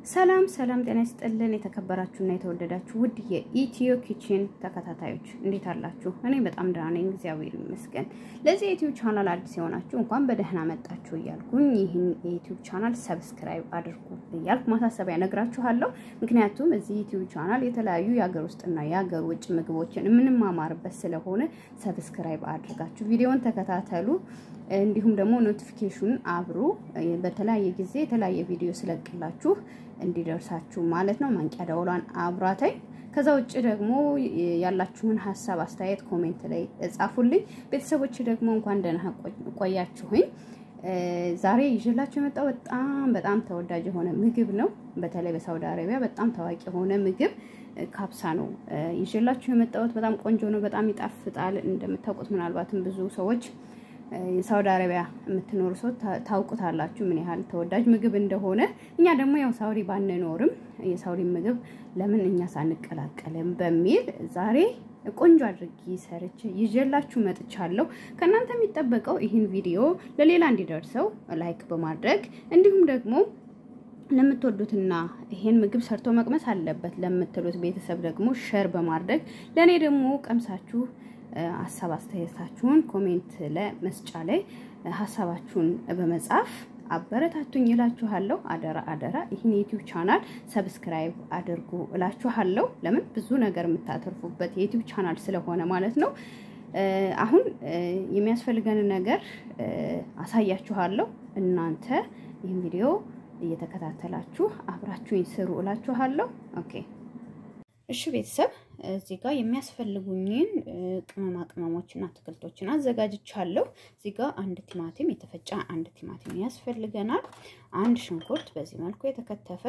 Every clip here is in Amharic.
ሰላም ሰላም፣ ጤና ይስጥልን የተከበራችሁና የተወደዳችሁ ውድ የኢትዮ ኪችን ተከታታዮች እንዴት አላችሁ? እኔ በጣም ደህና ነኝ፣ እግዚአብሔር ይመስገን። ለዚህ የዩቲዩብ ቻናል አዲስ የሆናችሁ እንኳን በደህና መጣችሁ እያልኩኝ ይህን የዩቲዩብ ቻናል ሰብስክራይብ አድርጉ እያልኩ ማሳሰቢያ ነግራችኋለሁ። ምክንያቱም እዚህ ዩቲዩብ ቻናል የተለያዩ የሀገር ውስጥና የሀገር ውጭ ምግቦችን የምንማማርበት ስለሆነ ሰብስክራይብ አድርጋችሁ ቪዲዮን ተከታተሉ። እንዲሁም ደግሞ ኖቲፊኬሽን አብሩ። በተለያየ ጊዜ የተለያየ ቪዲዮ ስለቅላችሁ እንዲደርሳችሁ ማለት ነው። ማንቂያ ደውሏን አብራተኝ። ከዛ ውጭ ደግሞ ያላችሁን ሀሳብ አስተያየት ኮሜንት ላይ ጻፉልኝ። ቤተሰቦች ደግሞ እንኳን ደህና ቆያችሁኝ። ዛሬ ይዤላችሁ የመጣው በጣም በጣም ተወዳጅ የሆነ ምግብ ነው። በተለይ በሳውዲ አረቢያ በጣም ታዋቂ የሆነ ምግብ ካብሳ ነው ይዤላችሁ የመጣሁት። በጣም ቆንጆ ነው፣ በጣም ይጣፍጣል። እንደምታውቁት ምናልባትም ብዙ ሰዎች የሳውዲ አረቢያ የምትኖሩ ሰው ታውቁታላችሁ ምን ያህል ተወዳጅ ምግብ እንደሆነ። እኛ ደግሞ ያው ሳውዲ ባንኖርም የሳውዲ ምግብ ለምን እኛ ሳንቀላቀልም በሚል ዛሬ ቆንጆ አድርጌ ሰርች ይዤላችሁ መጥቻለሁ። ከእናንተ የሚጠበቀው ይህን ቪዲዮ ለሌላ እንዲደርሰው ላይክ በማድረግ እንዲሁም ደግሞ ለምትወዱትና ይሄን ምግብ ሰርቶ መቅመስ አለበት ለምትሉት ቤተሰብ ደግሞ ሸር በማድረግ ለእኔ ደግሞ ቀምሳችሁ ሀሳብ አስተያየታችሁን ኮሜንት ለመስጫ ላይ ሀሳባችሁን በመጻፍ አበረታቱኝ እላችኋለሁ። አደራ አደራ ይህን የዩቲዩብ ቻናል ሰብስክራይብ አድርጉ እላችኋለሁ። ለምን ብዙ ነገር የምታተርፉበት የዩቲዩብ ቻናል ስለሆነ ማለት ነው። አሁን የሚያስፈልገንን ነገር አሳያችኋለሁ። እናንተ ይህን ቪዲዮ እየተከታተላችሁ አብራችሁኝ ስሩ እላችኋለሁ። ኦኬ እሺ ቤተሰብ እዚህ ጋር የሚያስፈልጉኝን ቅመማ ቅመሞችና አትክልቶችን አዘጋጅቻለሁ። እዚህ ጋር አንድ ቲማቲም የተፈጨ አንድ ቲማቲም ያስፈልገናል። አንድ ሽንኩርት በዚህ መልኩ የተከተፈ፣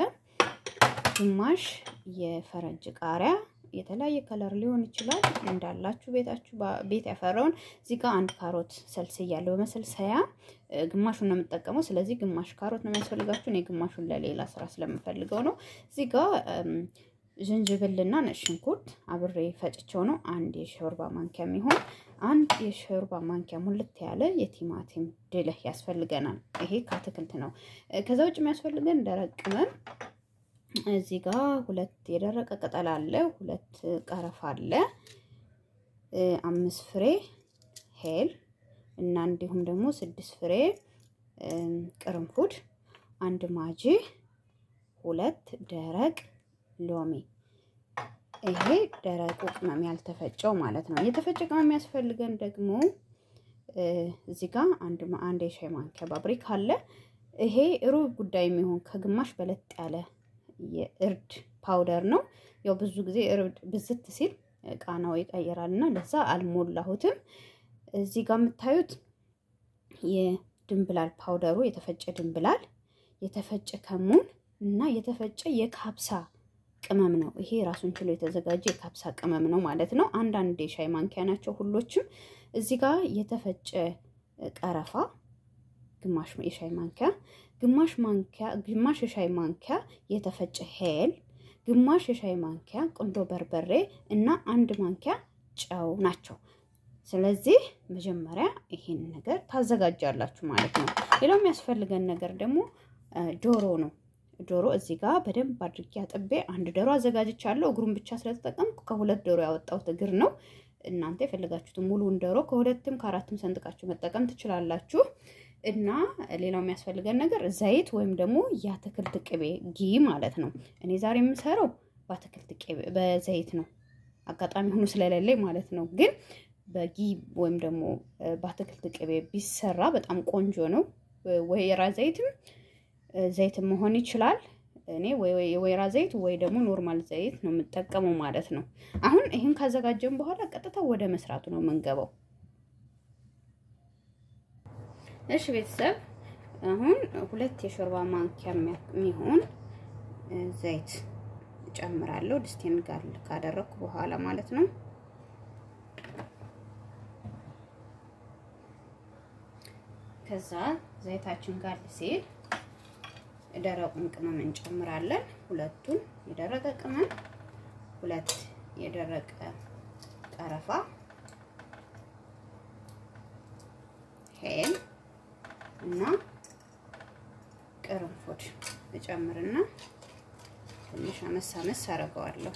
ግማሽ የፈረንጅ ቃሪያ የተለያየ ከለር ሊሆን ይችላል እንዳላችሁ ቤታችሁ ቤት ያፈራውን። እዚህ ጋር አንድ ካሮት ሰልስያለሁ በመሰልሰያ ግማሹን ነው የምጠቀመው። ስለዚህ ግማሽ ካሮት ነው የሚያስፈልጋችሁ። እኔ ግማሹን ለሌላ ስራ ስለምፈልገው ነው። እዚህ ጋር ዝንጅብልና ነጭ ሽንኩርት አብሬ ፈጭቸው ነው። አንድ የሾርባ ማንኪያ የሚሆን አንድ የሾርባ ማንኪያ ሙልት ያለ የቲማቲም ድልህ ያስፈልገናል። ይሄ ከአትክልት ነው። ከዛ ውጭ የሚያስፈልገን ደረቅ ቅመም እዚህ ጋር ሁለት የደረቀ ቅጠል አለ፣ ሁለት ቀረፋ አለ፣ አምስት ፍሬ ሄል እና እንዲሁም ደግሞ ስድስት ፍሬ ቅርንፉድ፣ አንድ ማጂ፣ ሁለት ደረቅ ሎሚ ይሄ ደረቁ ቅመም ያልተፈጨው ማለት ነው። የተፈጨ ቅመም የሚያስፈልገን ደግሞ እዚህ ጋር አንድ አንድ የሻይ ማንኪያ ባብሪክ አለ። ይሄ ሩብ ጉዳይ የሚሆን ከግማሽ በለጥ ያለ የእርድ ፓውደር ነው። ያው ብዙ ጊዜ እርድ ብዝት ሲል ቃናው ይቀይራል እና ለዛ አልሞላሁትም። እዚህ ጋር የምታዩት የድንብላል ፓውደሩ የተፈጨ ድንብላል፣ የተፈጨ ከሙን እና የተፈጨ የካብሳ ቅመም ነው። ይሄ ራሱን ችሎ የተዘጋጀ የካብሳ ቅመም ነው ማለት ነው። አንዳንድ የሻይ ማንኪያ ናቸው ሁሎችም። እዚህ ጋር የተፈጨ ቀረፋ ግማሽ የሻይ ማንኪያ፣ ግማሽ ማንኪያ ግማሽ የሻይ ማንኪያ የተፈጨ ሄል፣ ግማሽ የሻይ ማንኪያ ቁንዶ በርበሬ እና አንድ ማንኪያ ጨው ናቸው። ስለዚህ መጀመሪያ ይሄን ነገር ታዘጋጃላችሁ ማለት ነው። ሌላው የሚያስፈልገን ነገር ደግሞ ዶሮ ነው። ዶሮ እዚህ ጋር በደንብ አድርጌ አጥቤ አንድ ዶሮ አዘጋጅቻለሁ። እግሩን ብቻ ስለተጠቀምኩ ከሁለት ዶሮ ያወጣሁት እግር ነው። እናንተ የፈለጋችሁትን ሙሉውን ዶሮ ከሁለትም ከአራትም ሰንጥቃችሁ መጠቀም ትችላላችሁ። እና ሌላው የሚያስፈልገን ነገር ዘይት ወይም ደግሞ የአትክልት ቅቤ ጊ ማለት ነው። እኔ ዛሬ የምሰራው በአትክልት ቅቤ በዘይት ነው። አጋጣሚ ሆኖ ስለሌለኝ ማለት ነው። ግን በጊ ወይም ደግሞ በአትክልት ቅቤ ቢሰራ በጣም ቆንጆ ነው። ወይራ ዘይትም ዘይት መሆን ይችላል። እኔ የወይራ ዘይት ወይ ደግሞ ኖርማል ዘይት ነው የምጠቀመው ማለት ነው። አሁን ይህን ካዘጋጀን በኋላ ቀጥታ ወደ መስራቱ ነው የምንገባው። እሺ ቤተሰብ አሁን ሁለት የሾርባ ማንኪያ የሚሆን ዘይት እጨምራለሁ። ድስቴን ጋር ካደረኩ በኋላ ማለት ነው። ከዛ ዘይታችን ጋር ሲል ደረቁን ቅመም እንጨምራለን። ሁለቱን የደረቀ ቅመም፣ ሁለት የደረቀ ቀረፋ፣ ሄል እና ቅርንፉድ እጨምርና ትንሽ አመስ አመስ አደርገዋለሁ።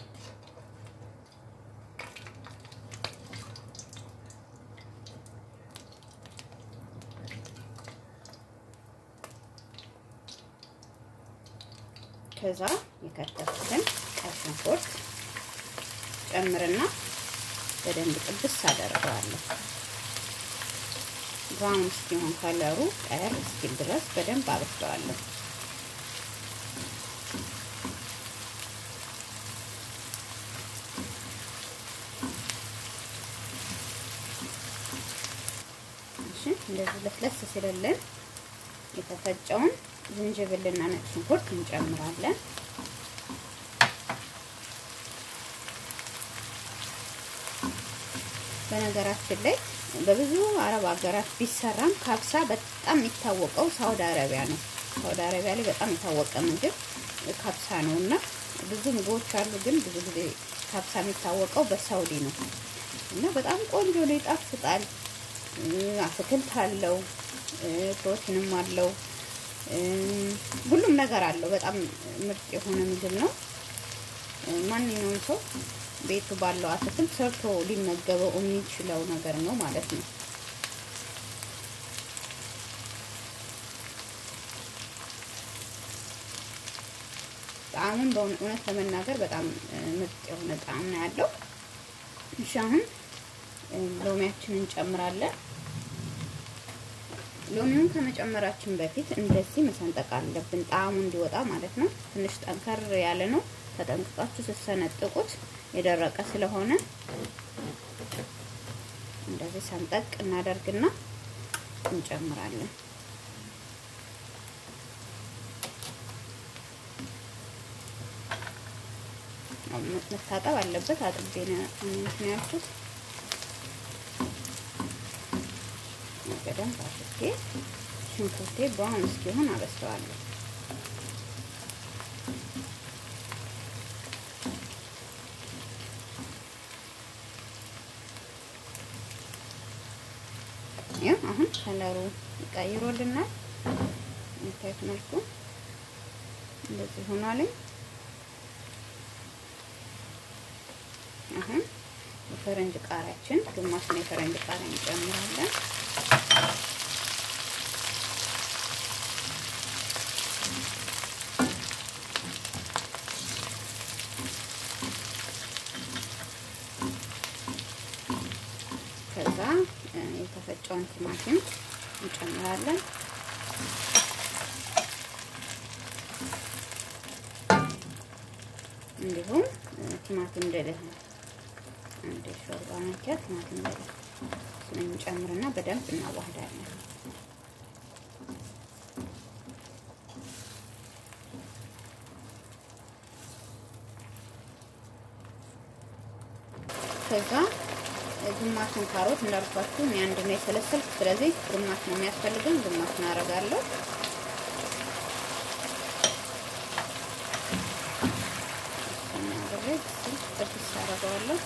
ከዛ የከተፍኩትን ቀይ ሽንኩርት ጨምርና በደንብ ጥብስ አደርገዋለሁ። ብራውን እስኪሆን ከለሩ ቀየር እስኪል ድረስ በደንብ አበስለዋለሁ። እሺ እንደዚህ ለስለስ ሲልልን የተፈጨውን ዝንጅብልና ነጭ ሽንኩርት እንጨምራለን። በነገራችን ላይ በብዙ አረብ ሀገራት ቢሰራም ካብሳ በጣም የሚታወቀው ሳውዲ አረቢያ ነው። ሳውዲ አረቢያ ላይ በጣም የታወቀ ምግብ ካብሳ ነው እና ብዙ ምግቦች አሉ፣ ግን ብዙ ጊዜ ካብሳ የሚታወቀው በሳውዲ ነው እና በጣም ቆንጆ ነው፣ ይጣፍጣል። አትክልት አለው፣ ፕሮቲንም አለው፣ ሁሉም ነገር አለው። በጣም ምርጥ የሆነ ምግብ ነው። ማንኛውም ሰው ቤቱ ባለው አትክልት ሰርቶ ሊመገበው የሚችለው ነገር ነው ማለት ነው። ጣዕሙን በእውነት ለመናገር በጣም ምርጥ የሆነ ጣዕም ነው ያለው። እሺ አሁን ሎሚያችንን እንጨምራለን። ሎሚውን ከመጨመራችን በፊት እንደዚህ መሰንጠቅ አለብን፣ ጣዕሙ እንዲወጣ ማለት ነው። ትንሽ ጠንከር ያለ ነው። ተጠንቅቃችሁ ስትሰነጥቁት የደረቀ ስለሆነ እንደዚህ ሰንጠቅ እናደርግና እንጨምራለን። መታጠብ አለበት። አጥቤ ነው እንትን ያልኩት። በደንብ አድርጌ ሽንኩርቴ ብራውን እስኪሆን አበስለዋለሁ። ይህ አሁን ከለሩ ይቀይሮልናል። የምታዩት መልኩ እንደዚህ ሆኗልኝ። አሁን የፈረንጅ ቃሪያችን ግማሹን የፈረንጅ ቃሪያ እንጨምራለን። ከዛ የተፈጨውን ቲማቲም እንጨምራለን። እንዲሁም ቲማቲም ደለህ አንድ ሾርባ ማንኪያ ቲማቲም ደለህ ስለምንጨምርና በደንብ እናዋህዳለን። ከዛ ግማሹን ካሮት እንዳልኳችሁ እኔ አንድ ነው የሰለሰልኩት። ስለዚህ ግማሽ ነው የሚያስፈልገን፣ ግማሽ እናደርጋለሁ። ጥብስ አደርገዋለሁ።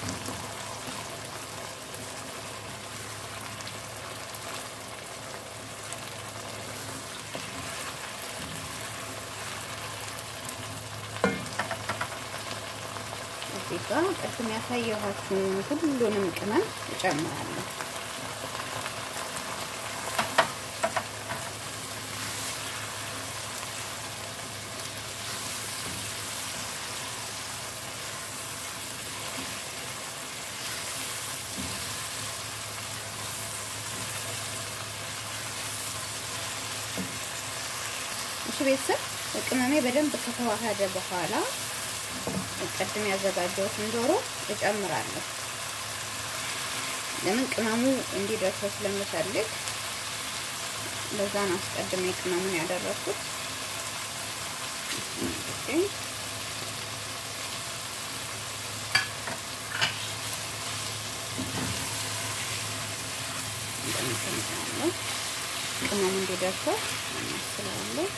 እዚህ ጋር ቅድም ያሳየኋችሁን ሁሉንም ቅመም እጨምራለሁ። እሺ ቤተሰብ ቅመሜ በደንብ ከተዋሃደ በኋላ ቅድም ያዘጋጀሁትን ዶሮ እጨምራለሁ። ለምን ቅመሙ እንዲደርሰው ስለምፈልግ ለዛ ነው አስቀድሜ ቅመሙን ያደረኩት። ቅመሙ እንዲደርሰው እናስላለሁ።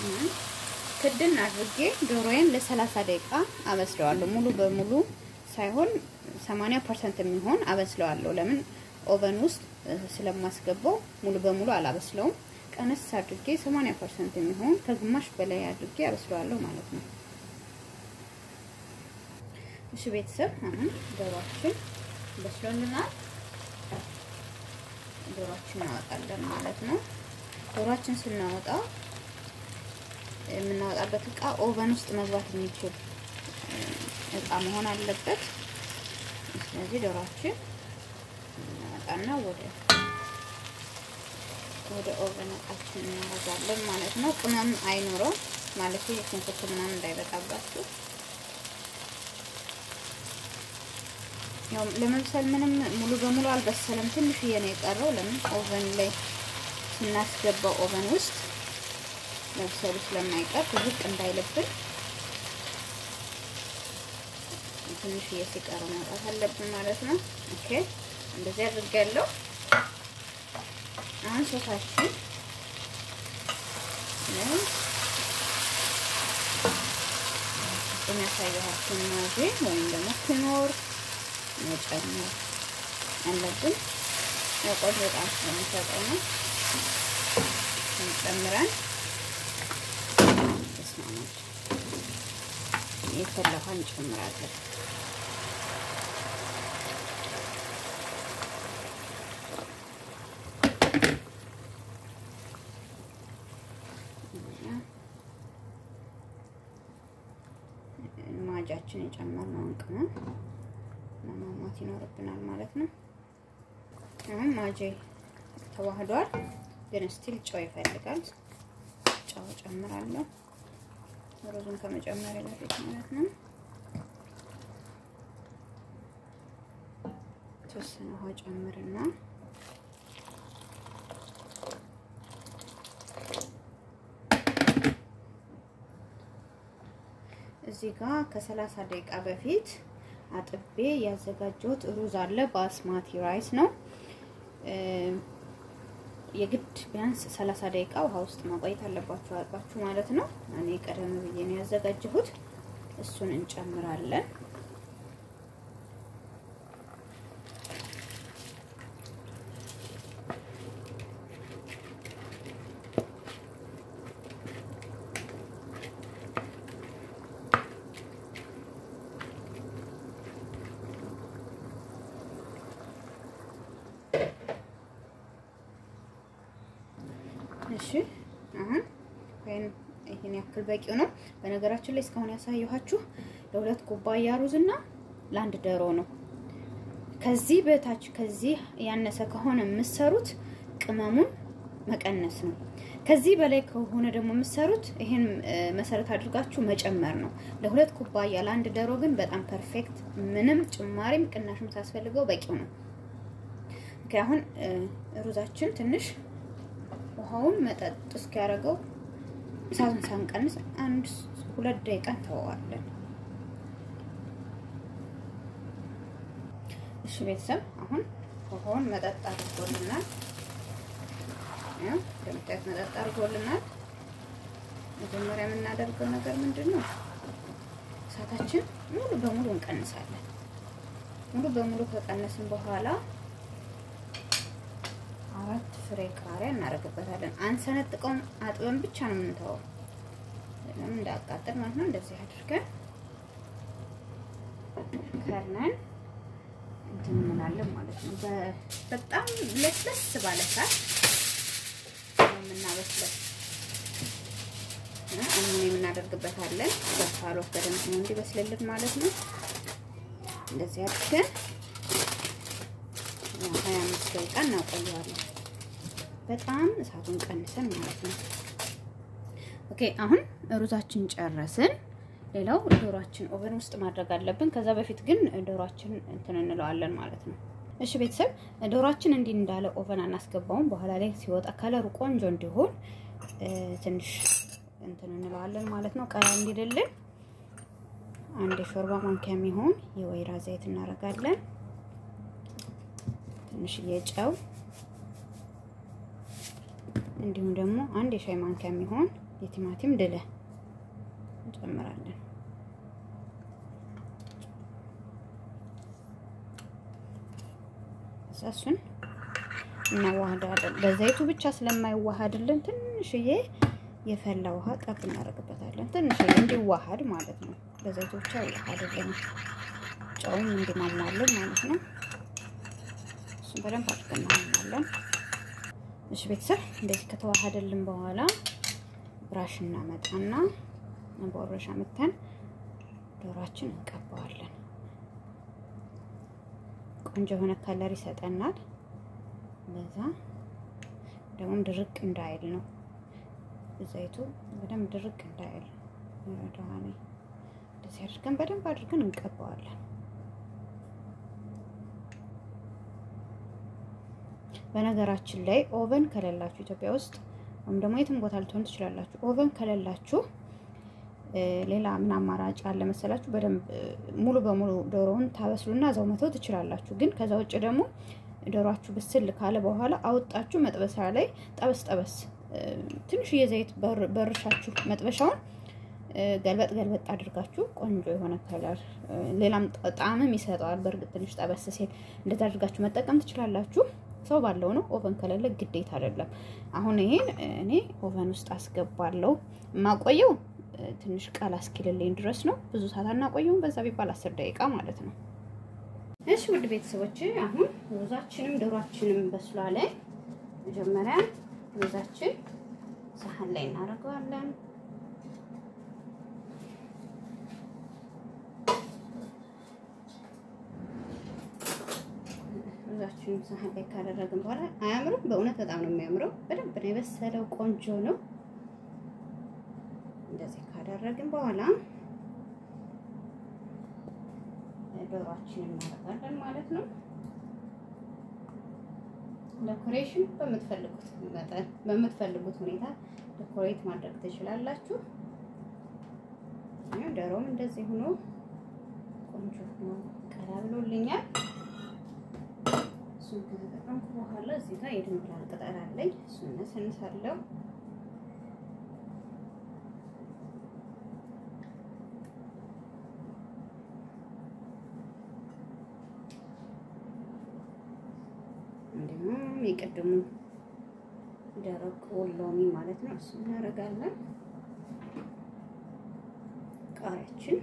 ክድን አድርጌ ዶሮዬን ለሰላሳ ደቂቃ አበስለዋለሁ። ሙሉ በሙሉ ሳይሆን 80 ፐርሰንት የሚሆን አበስለዋለሁ። ለምን ኦቨን ውስጥ ስለማስገባው ሙሉ በሙሉ አላበስለውም። ቀነስ አድርጌ 80 ፐርሰንት የሚሆን ከግማሽ በላይ አድርጌ አበስለዋለሁ ማለት ነው። እሺ ቤተሰብ አሁን ዶሮአችን በስሎልናል። ዶሮአችን እናወጣለን ማለት ነው። ዶሮአችን ስናወጣ የምናወጣበት እቃ ኦቨን ውስጥ መግባት የሚችል እቃ መሆን አለበት። ስለዚህ ዶሮአችን እናወጣና ወደ ወደ ኦቨን እቃችን እናደርጋለን ማለት ነው። ቅመም አይኖረው ማለት የሽንኩርት ምናምን እንዳይበጣባችሁ። ያው ለመብሰል ምንም ሙሉ በሙሉ አልበሰለም፣ ትንሽዬ ነው የቀረው። ለምን ኦቨን ላይ ስናስገባው ኦቨን ውስጥ መብሰሉ ስለማይቀር ዝቅ እንዳይልብን ትንሽዬ ሲቀረው ማውጣት አለብን ማለት ነው። ኦኬ እንደዚህ አድርጋለሁ። አሁን ሶሳችን ነው የሚያሳየኋችሁን ማዜ ወይም ደግሞ ክኖር መጨመር አለብን። ቆንጆ በጣም ስለሚሰጠው ነው ጨምረን ተስማማች የፈለፋ እንጨምራለን። ማጃችን የጨመርነውን ቅመም መማማት ይኖርብናል ማለት ነው። አሁን ማጄ ተዋህዷል፣ ግን ስቲል ጨው ይፈልጋል። ጨው ጨምራለሁ ሩዙን ከመጨመር በፊት ማለት ነው። የተወሰነ ውሃ ጨምርና እዚህ ጋር ከሰላሳ ደቂቃ በፊት አጥቤ ያዘጋጀሁት ሩዝ አለ። ባስማቲ ራይስ ነው። የግድ ቢያንስ ሰላሳ ደቂቃ ውሃ ውስጥ ማቆየት አለባችሁ አልባችሁ ማለት ነው። እኔ ቀደም ብዬ ነው ያዘጋጀሁት። እሱን እንጨምራለን። እሺ አሁን ወይም ይሄን ያክል በቂው ነው። በነገራችን ላይ እስካሁን ያሳየኋችሁ ለሁለት ኩባያ ሩዝ እና ለአንድ ዶሮ ነው። ከዚህ በታች ከዚህ ያነሰ ከሆነ የምትሰሩት ቅመሙን መቀነስ ነው። ከዚህ በላይ ከሆነ ደግሞ የምትሰሩት ይሄን መሰረት አድርጋችሁ መጨመር ነው። ለሁለት ኩባያ ለአንድ ዶሮ ግን በጣም ፐርፌክት፣ ምንም ጭማሪም ቅናሽም ሳያስፈልገው በቂው ነው። አሁን ሩዛችን ትንሽ ውሃውን መጠጥ እስኪያደርገው እሳቱን ሳንቀንስ አንድ ሁለት ደቂቃ እንተወዋለን። እሺ ቤተሰብ አሁን ውሃውን መጠጥ አድርጎልናል። እንደምታዩት መጠጥ አድርጎልናል። መጀመሪያ የምናደርገው ነገር ምንድን ነው? እሳታችን ሙሉ በሙሉ እንቀንሳለን። ሙሉ በሙሉ ከቀነስን በኋላ አራት ፍሬ ቃሪያ እናደርግበታለን። አንሰነጥቀውም፣ አጥበን ብቻ ነው የምንተወው፣ ለምን እንዳያቃጥል ማለት ነው። እንደዚህ አድርገን ከርነን እንትን እንላለን ማለት ነው። በጣም ለስለስ ባለ እሳት ነው የምናበስለው። አሁን የምናደርግበታለን በፋሎት በደንብ ነው እንዲበስልልን ማለት ነው። እንደዚህ አድርገን ሀያ አምስት ደቂቃ እናቆየዋለን። በጣም እሳቱን ቀንሰን ማለት ነው። ኦኬ አሁን ሩዛችን ጨረስን። ሌላው ዶሯችን ኦቨን ውስጥ ማድረግ አለብን። ከዛ በፊት ግን ዶሯችን እንትን እንለዋለን ማለት ነው። እሺ ቤተሰብ ዶሯችን እንዲህ እንዳለ ኦቨን አናስገባውም። በኋላ ላይ ሲወጣ ከለሩ ቆንጆ እንዲሆን ትንሽ እንትን እንለዋለን ማለት ነው። ቀላ እንዲልልን አንድ የሾርባ ማንኪያ የሚሆን የወይራ ዘይት እናደርጋለን። ትንሽዬ ጨው እንዲሁም ደግሞ አንድ የሻይ ማንኪያ የሚሆን የቲማቲም ድለ እንጨምራለን። እሱን እናዋህዳለን። በዘይቱ ብቻ ስለማይዋሃድልን ትንሽዬ የፈላ ውሃ ጠብ እናደርግበታለን። ትንሽዬ እንዲዋሃድ ማለት ነው። በዘይቱ ብቻ ይዋሃድልን፣ ጨውም እንዲማሟልን ማለት ነው። እሱን በደንብ አድርገን እናማለን። እሺ ቤተሰብ እንደዚህ ከተዋሃደልን በኋላ ብራሽ እናመጣና በወረሻ መተን ዶሯችን እንቀባዋለን። ቆንጆ የሆነ ከለር ይሰጠናል። በዛ ደግሞም ድርቅ እንዳይል ነው ዘይቱ በደንብ ድርቅ እንዳይል ይረዳዋል። እንደዚህ አድርገን በደንብ አድርገን እንቀባዋለን። በነገራችን ላይ ኦቨን ከሌላችሁ ኢትዮጵያ ውስጥ ወይም ደግሞ የትም ቦታ ልትሆኑ ትችላላችሁ። ኦቨን ከሌላችሁ ሌላ ምን አማራጭ አለ መሰላችሁ? በደንብ ሙሉ በሙሉ ዶሮውን ታበስሉና እዛው መተው ትችላላችሁ። ግን ከዛ ውጭ ደግሞ ዶሯችሁ ብስል ካለ በኋላ አውጣችሁ መጥበሻ ላይ ጠበስ ጠበስ ትንሽዬ ዘይት በርሻችሁ መጥበሻውን ገልበጥ ገልበጥ አድርጋችሁ ቆንጆ የሆነ ከለር ሌላም ጣዕምም ይሰጠዋል። በእርግጥ ትንሽ ጠበስ ሲል እንደዛ አድርጋችሁ መጠቀም ትችላላችሁ። ሰው ባለው ነው። ኦቨን ከሌለ ግዴታ አይደለም። አሁን ይሄን እኔ ኦቨን ውስጥ አስገባለሁ። የማቆየው ትንሽ ቃል እስኪልልኝ ድረስ ነው። ብዙ ሰዓት አናቆየውም። በዛ ቢባል አስር ደቂቃ ማለት ነው። እሺ ውድ ቤተሰቦች አሁን ሩዛችንም ዶሯችንም በስሏል። መጀመሪያ ሩዛችን ሳህን ላይ እናደርገዋለን። ሩዛችንን ሳህን ላይ ካደረግን በኋላ አያምርም? በእውነት በጣም ነው የሚያምረው። በደንብ ነው የበሰለው፣ ቆንጆ ነው። እንደዚህ ካደረግን በኋላ ዶሯችንን እናደርጋለን ማለት ነው። ዴኮሬሽን በምትፈልጉት መጠን በምትፈልጉት ሁኔታ ዴኮሬት ማድረግ ትችላላችሁ። ዶሮም እንደዚህ ሆኖ ቆንጆ ሆኖ ቀላ ብሎልኛል። እሱን ከተጠቀምኩ በኋላ እዚህ ጋር የድንብላል ቅጠል አለኝ። እሱን ነሰንሳለሁ። እንዲሁም የቅድሙ ደረቅ ሎሚ ማለት ነው። እሱ እናደርጋለን። ቃሪያችን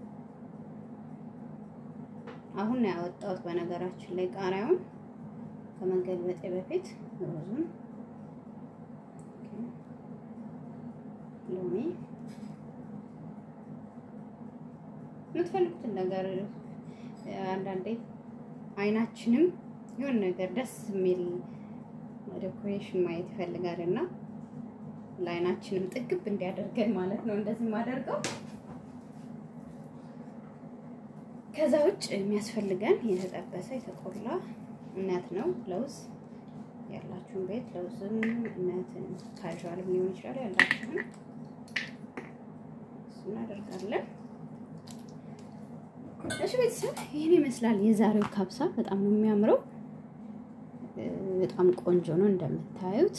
አሁን ነው ያወጣሁት። በነገራችን ላይ ቃሪያውን ከመገልበጤ በፊት ሮዙን፣ ሎሚ የምትፈልጉትን ነገር አንዳንዴ አይናችንም የሆነ ነገር ደስ የሚል ዴኮሬሽን ማየት ይፈልጋል እና ለአይናችንም ጥግብ እንዲያደርገን ማለት ነው እንደዚህ የማደርገው። ከዛ ውጭ የሚያስፈልገን የተጠበሰ የተቆላ እነት ነው። ለውዝ ያላችሁን ቤት ለውዝም እነትን ካዥዋልም ሊሆን ይችላል ያላችሁን እሱ እናደርጋለን። እሺ ቤተሰብ ይህን ይመስላል የዛሬው ካብሳ። በጣም ነው የሚያምረው። በጣም ቆንጆ ነው እንደምታዩት።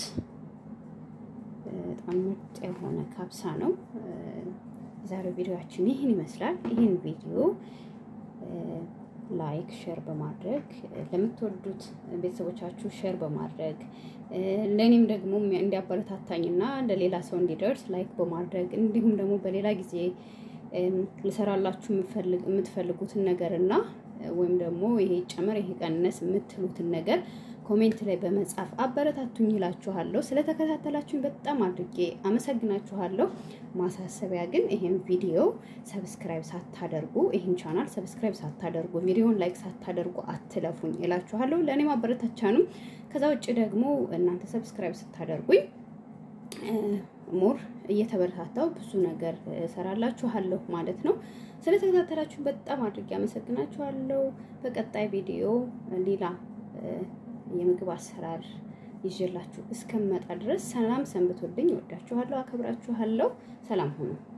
በጣም ምርጥ የሆነ ካብሳ ነው። የዛሬው ቪዲዮአችን ይህን ይመስላል። ይህን ቪዲዮ ላይክ ሼር በማድረግ ለምትወዱት ቤተሰቦቻችሁ ሼር በማድረግ ለእኔም ደግሞ እንዲያበረታታኝና ለሌላ ሰው እንዲደርስ ላይክ በማድረግ እንዲሁም ደግሞ በሌላ ጊዜ ልሰራላችሁ የምትፈልጉትን ነገር እና ወይም ደግሞ ይሄ ጨመር ይሄ ቀነስ የምትሉትን ነገር ኮሜንት ላይ በመጻፍ አበረታቱኝ ይላችኋለሁ። ስለተከታተላችሁኝ በጣም አድርጌ አመሰግናችኋለሁ። ማሳሰቢያ ግን ይሄን ቪዲዮ ሰብስክራይብ ሳታደርጉ ይሄን ቻናል ሰብስክራይብ ሳታደርጉ ቪዲዮን ላይክ ሳታደርጉ አትለፉኝ ይላችኋለሁ። ለእኔ ማበረታቻ ነው። ከዛ ውጭ ደግሞ እናንተ ሰብስክራይብ ስታደርጉኝ ሞር እየተበረታታው ብዙ ነገር እሰራላችኋለሁ ማለት ነው። ስለተከታተላችሁ በጣም አድርጌ አመሰግናችኋለሁ። በቀጣይ ቪዲዮ ሌላ የምግብ አሰራር ይዤላችሁ እስከምመጣ ድረስ ሰላም ሰንብቶልኝ። እወዳችኋለሁ፣ አከብራችኋለሁ። ሰላም ሁኑ።